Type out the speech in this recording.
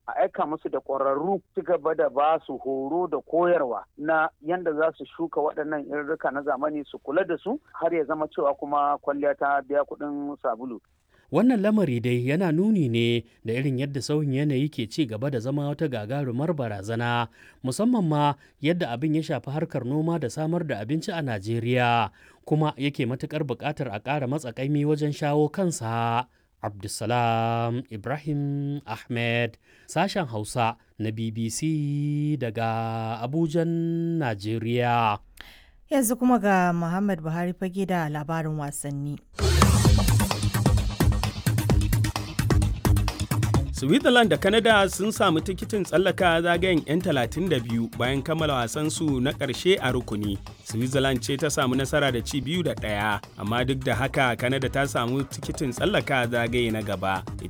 a aika musu da ƙwararru ci gaba da ba su horo da koyarwa na yadda za su shuka waɗannan irrika na zamani su kula da su har ya zama cewa kuma kwalliya ta biya kuɗin sabulu. Wannan lamari dai yana nuni ne da irin yadda sauyin yanayi ke ci gaba da zama wata gagarumar barazana musamman ma yadda abin ya shafi harkar noma da samar da abinci a Najeriya kuma yake matukar buƙatar a ƙara matsakaimi wajen shawo kansa. Abdulsalam Ibrahim Ahmed sashen Hausa na BBC daga Abujan, Najeriya. Yanzu kuma ga Muhammad Buhari fage da labarin wasanni. Switzerland da Canada sun samu tikitin tsallaka zagayen 'yan 32 bayan kammala wasansu na ƙarshe a rukuni. Switzerland ce ta samu nasara da ci biyu da ɗaya, amma duk da haka Canada ta samu tikitin tsallaka zagaye na gaba. Ita